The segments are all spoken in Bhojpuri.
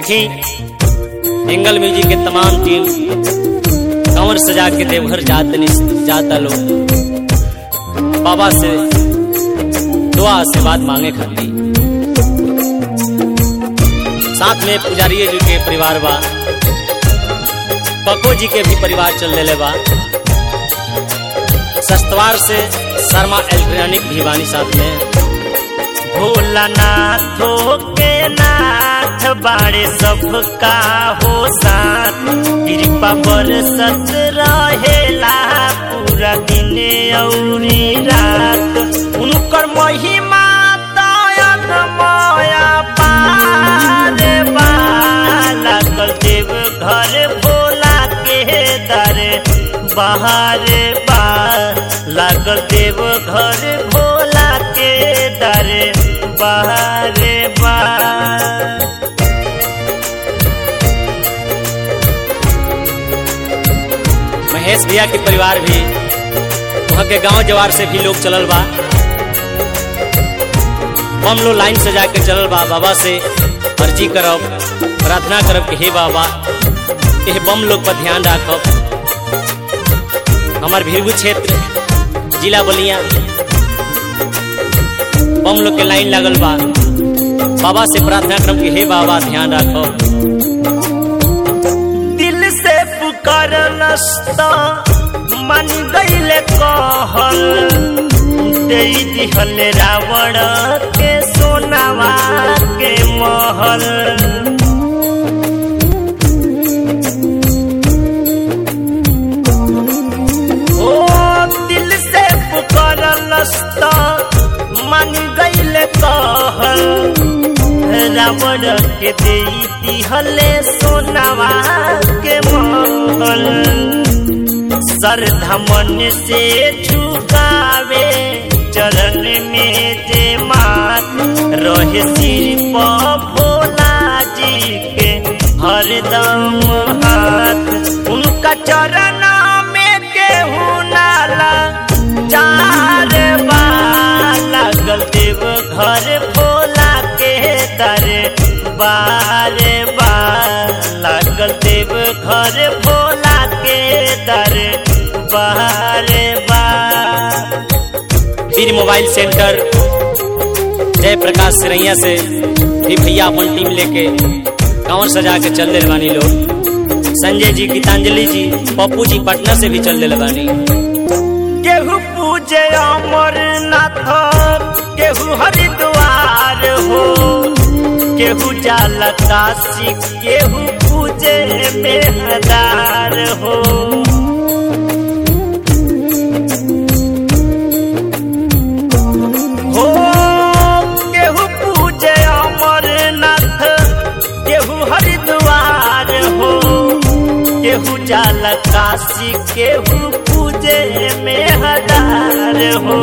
देखी एंगल म्यूजिक के तमाम टीम कंवर सजा के देवघर जात जाता लोग बाबा से दुआ से बात मांगे खाती साथ में पुजारी जी के परिवार बा पक्को जी के भी परिवार चल रहे बा सस्तवार से शर्मा इलेक्ट्रॉनिक भी बानी साथ में भोलानाथो के नाथ बाड़े सबका हो साथ कृपा बरसत रहेला पूरा दिन औरी रात उनकर महिमा दयन माया पार बा लागल देव घर भोला के दर बाहर बा लागल देव घर भोला के दर बाहर बा महेश भैया के परिवार भी वहाँ के गांव जवार से भी लोग चलल बा बम लो लाइन से जाके चलल बा बाबा से अर्जी करब प्रार्थना करब कि हे बाबा यह बम लोग पर ध्यान रखब हमार भीरगू क्षेत्र जिला बलिया बम लोग के लाइन लागल बा बाबा से प्रार्थना करब कि हे बाबा ध्यान रखब दिल से पुकार नस्ता मन गईले कहल दे दिहल रावण के सोनावा के महल ओ दिल से पुकार नस्ता मन गईले कहल रावण के दे दिहले सोनावा के महल सरधमन से झुकावे चरण में जे मात रहे सिर पर भोला जी के हरदम हाथ उनका चरण में केहू नाला चार बार लागल देव घर भोला के दर बार बार लागल देव घर भोला के दर बार बार वीर मोबाइल सेंटर जय प्रकाश सिरैया से भी भैया अपन टीम लेके कांवर सजा के चल रहे बानी लोग संजय जी गीतांजलि जी पप्पू जी पटना से भी चल रहे बानी केहू पूजे अमरनाथ केहू हरिद्वार हो केहू जाला काशी केहू पूजे बेहदार हो हो केहू पूजे अमरनाथ केहू हरिद्वार हो केहू जाला काशी केहू पूजे में हजार हो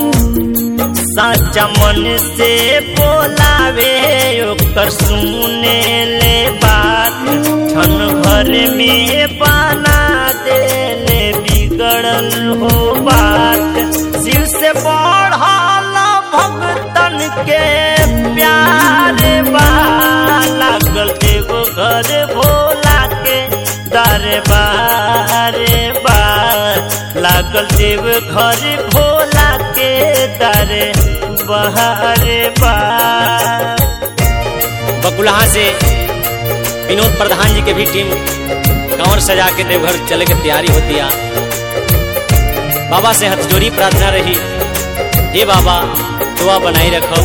साचा मन से बोलावे ओकर सुने ले बात छन घर में बना देले बिगड़ल हो बात शिव से बढ़ल भक्तन के प्यार बा लागल देव घर भोला के दरबार बार लागल देव घर भोला के दर बहार बार बकुलहा से विनोद प्रधान जी के भी टीम कांवर सजा के देवघर चले के तैयारी होती है बाबा से हथजोड़ी प्रार्थना रही हे बाबा दुआ बनाई रखो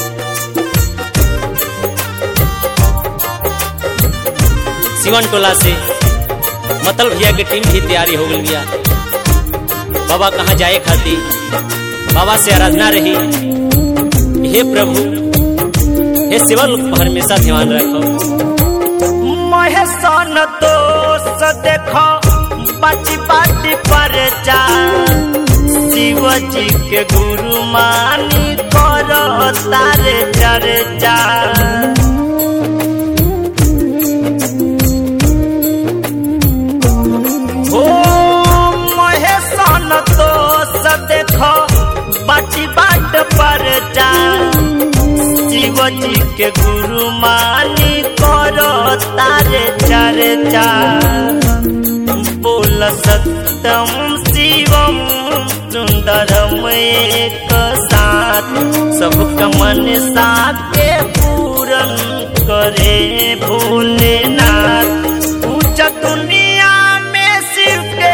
सिवन टोला से मतल भैया के टीम भी तैयारी हो गई गया बाबा कहाँ जाए खाती बाबा से आराधना रही हे प्रभु हे शिवल पर हमेशा ध्यान रखो महेशन दोष देखो बाटी बाटी पर जा शिव जी के गुरु मानी करो तारे चर्चा ओ महेशन दोष देखो बाटी बाट पर जा शिव जी के गुरु मानी करो तारे चर्चा बोल सत्यम शिवम सुंदरम एक साथ सबका मन साथे पूरन करे भोलेनाथ पूजा दुनिया में शिव के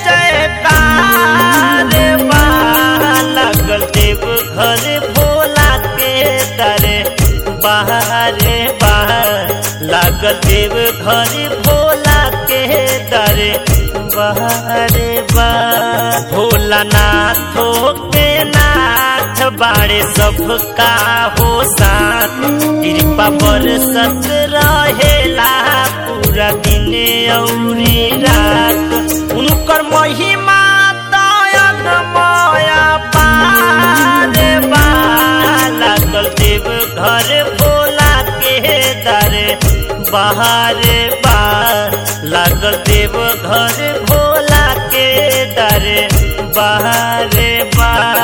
जयकार बा लगल देव घर भोला के दरे बाहरे बाहर लागल देव घर भोला के दरे बाहरे बाहर भोलानाथो के नाथ बाड़े सबका हो साथ कृपा बरसत रहेला पूरा दिन औरी रात उनकर महिमा दयन माया पार बा लागल देव घर भोला के दरे बाहर बा लागल देव घर भोला के दरे बाहर बा